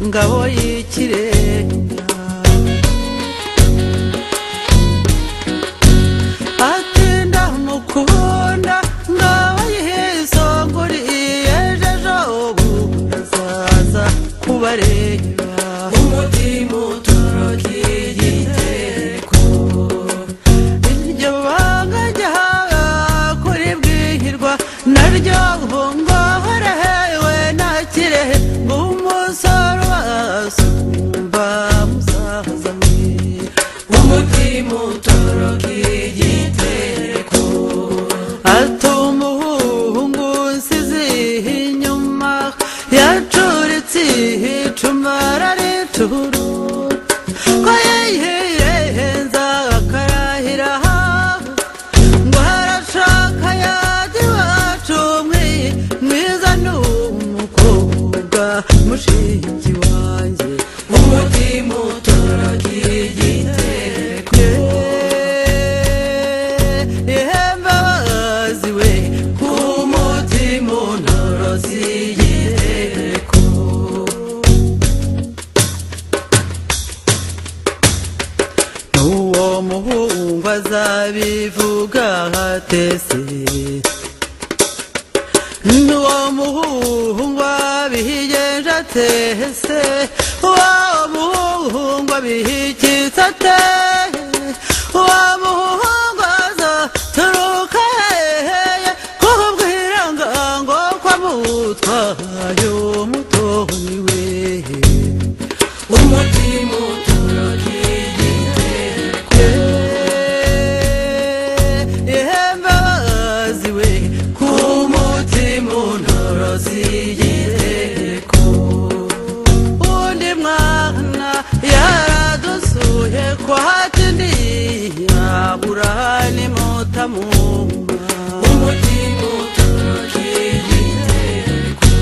ngabo y'ikirenga atinda mukunda ngabo yisongoriye ejo bundi azaza kubareba umutima utorokiye igiteko iryo banga ryawe kuri bwihirwa naryo nkungaharehewe na kirehe ng'umusore wasumba musaza we umutima utorokiye igiteko atuma umuhungu nsizi inyuma yacuritse ihicuma araricuru ko yihenza akarahira ngo harashaka yajya iwacu mwiyi mwiza ni umukobwa mushiki wanjye umutima utoragiye igiteko ihembabazi we ku mutima unorozi igiteko n'uwo muhungu azabivuga hatese n'uwo muhungu abihigenje atese uwo muhungu abihikitse ate uwo muhungu azaturuka hehe kukubwira ngo kwamutwaye umutoni we umutima utorokiye igiteko ihembabazi we ku mutima unorozi igiteko undi mwana yaradusuye ko hatindi yabura ni mutamumba umutima utorokiye igiteko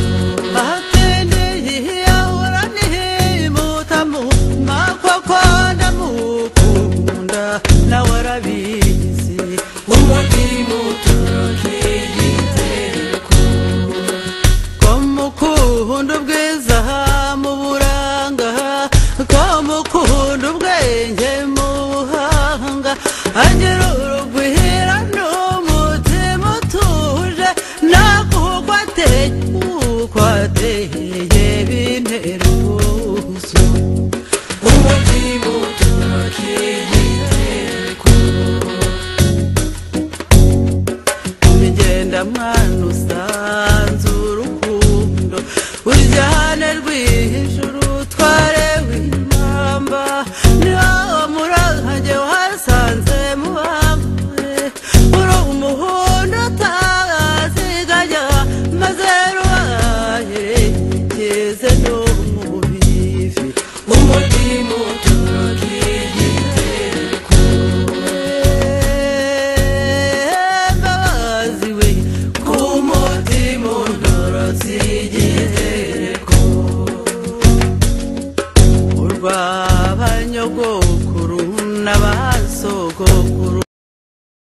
ahatendeye ahora nihimutamu makoko ndamukunda nawe arabizi umutima utorokiye igiteko ko mukunda ubwiza mu buranga ko mukunda ubwenge mu buhanga agira urugwira n'umutima utuje nakuko ateye uko ateye bintera ubwuzu umutima utorokiye igiteko migenda mwana